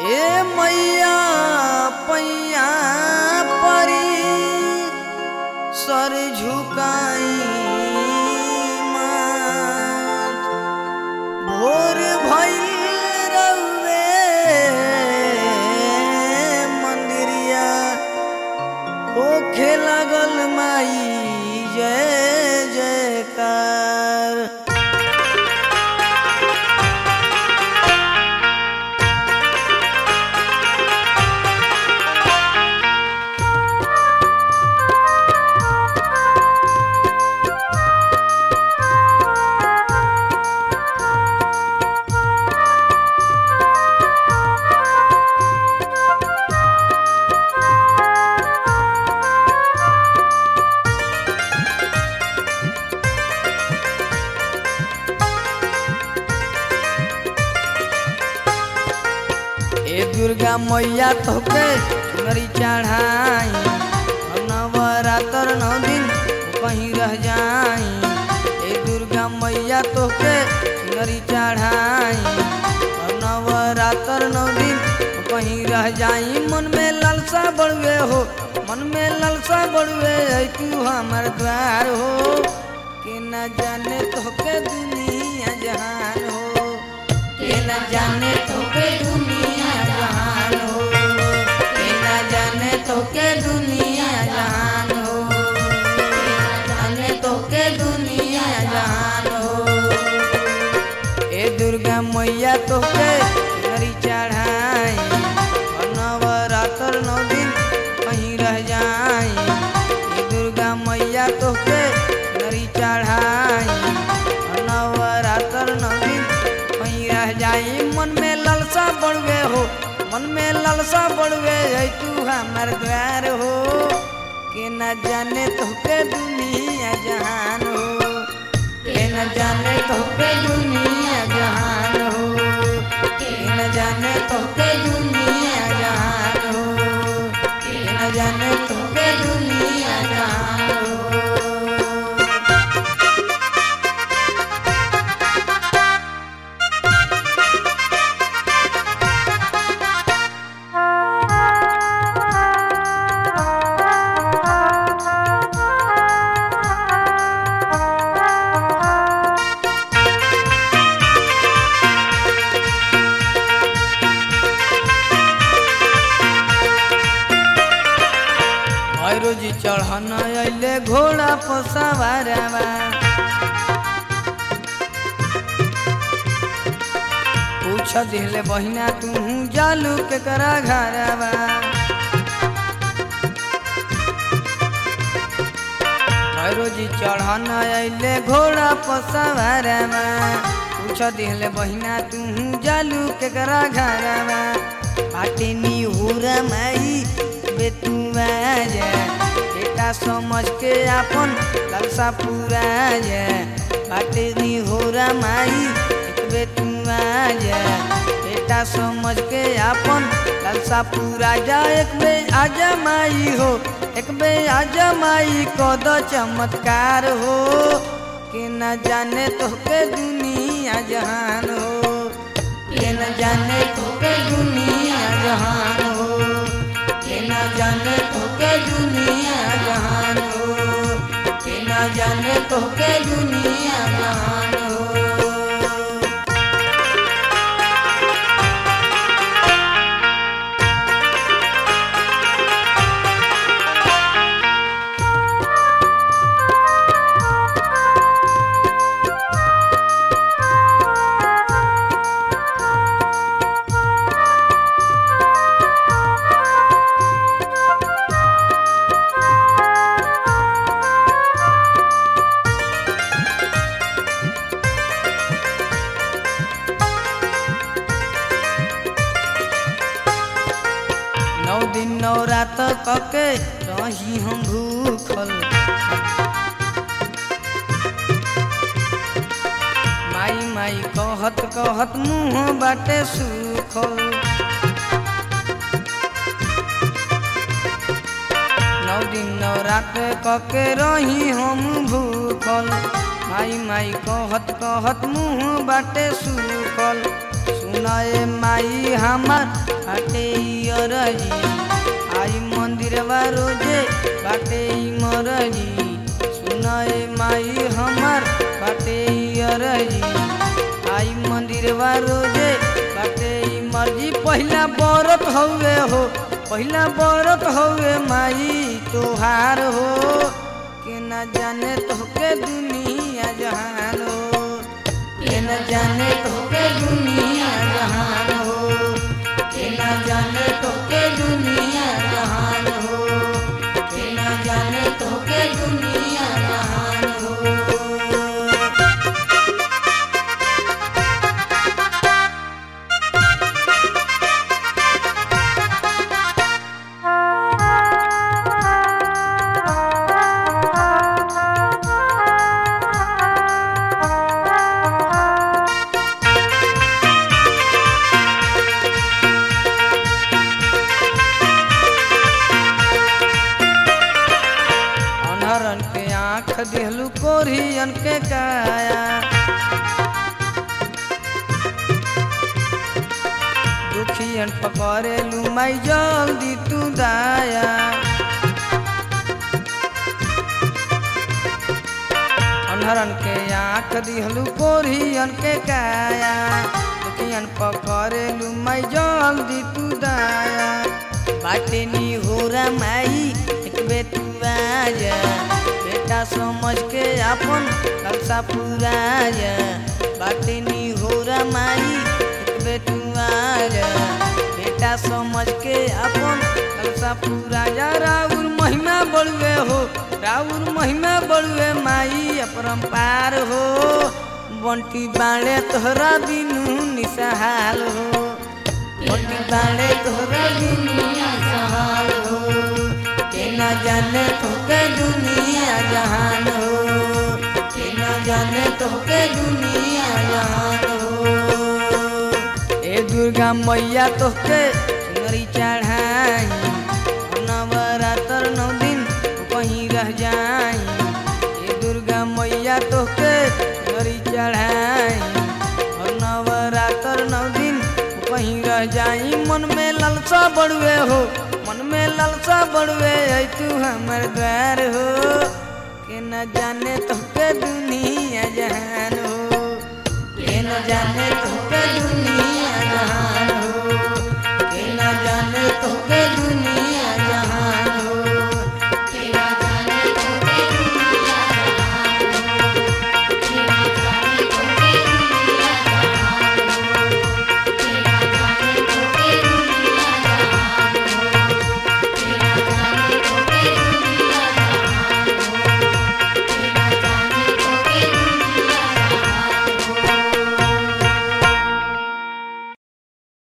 ए मैया पैया परी सर झुकाई माथ भोर भइल रउए मंदिरिया होखे लागल माई जय जयकार ए दुर्गा मैया तोके चुनरी चढ़ाई और नवरात्र नौ दिन कहीं रह जाई ए दुर्गा मैया तोके चुनरी चढ़ाई और नवरात्र नौ दिन कहीं रह जाई मन में लालसा बढ़वे हो मन में लालसा बढ़वे है तू हमार द्वार हो कि न जाने तोके दुनिया जहान हो के न जाने तो के दुनिया जहान हो के न जाने तो के दुनिया जहान हो के न जाने तो के दुनिया जहान हो ए दुर्गा मैया तो के नरी चढ़ाई और नवरात्र नौ दिन कहीं रह जाई ए दुर्गा मैया तो के नरी चढ़ाई और नवरात्र नौ दिन कहीं रह जाई मन में लालसा बढ़वे हो मन में लालसा बढ़वे है तू हमार द्वार हो के न जाने तो के दुनिया जहान हो के न जाने तो के दुनिया जहान हो के न जाने तो के दुनिया जहान हो के न जाने तो के दुनिया जहान हो भैरोजी चढ़न अइले घोड़ा पसवारवा पूछ दिले बहिना तू जालू के करा घरवा भैरोजी चढ़न अइले घोड़ा पसवारवा पूछ दिले बहिना तू जालू के करा घरवा पाटिनी हुरा माई बेटुआ जा बेटा समझ के आपन लालसा पूरा जा पाटिनी हुरा माई एक बेटुआ जा बेटा समझ के आपन लालसा पूरा जा एक बे आजा माई हो एक बे आजा माई कद चमत्कार हो कि न जाने तो के दुनिया जहान हो के न जाने तो के दुनिया जहान हो के न जाने तो के दुनिया जहान हो के न जाने तो के दुनिया जहान हो नौ दिन नौ रात कके रही हम भूखल माई माई कहत कहत मुँह बाटे सुखल नौ दिन नौ रात कके रही हम भूखल माई माई कहत कहत मुँह बाटे सुखल सुन सुनाए माई हमार बाटे अरजी आई मंदिर रोजे बाटे मरजी सुनाए माई हमार बाटे अरजी आई मंदिर रोजे बाटे मर्जी पहिला बरत हौवे हो पहिला बरत हौवे माई तोहार हो के न जाने तोहके दुनिया जहान हो के न जाने तोहके दुनिया जहान हो के न जाने तोहके दुनिया जहान हो के न जाने तोहके दुनिया जहान हो अनहरन के आँख देहलू कोरियन के काया दुखियन पकड़ेलू माई जल्दी तू दाया अनहरन के आँख दिहलू कोरियन के काया दुखियन पकड़ेलू माई जल्दी तू दाया बाटे नी होरा माई एक बे तू आजा बेटा समझ के अपन कलसा पूरा जा बाटे नी होरा माई एक बे तू आजा बेटा समझ के अपन कलसा पूरा जा राउर महिमा बढ़ुए हो राउर महिमा बढ़ुए माई अपरम्पार हो बंटी बाणे तोहरा बिनु निसहाल हो बंटी बाणे तोहरा बिनु निसहाल हो के न जाने तोहके दुनिया जहान हो के न जाने तोहके दुनिया जहान हो ए दुर्गा मैया तोहके सुनरी चढ़ाई नवरात्र नौ दिन तू कहीं रह जाई ए दुर्गा मैया तोहके सुनरी चढ़ाई और नवरात्र नौ दिन तू कहीं रह जाई मन में ललसा बढ़ुए हो मन में ललसा बढ़ुए है तू हमर द्वार हो के न जाने तोहके दुनिया जहान हो के न जाने तोहके दुनिया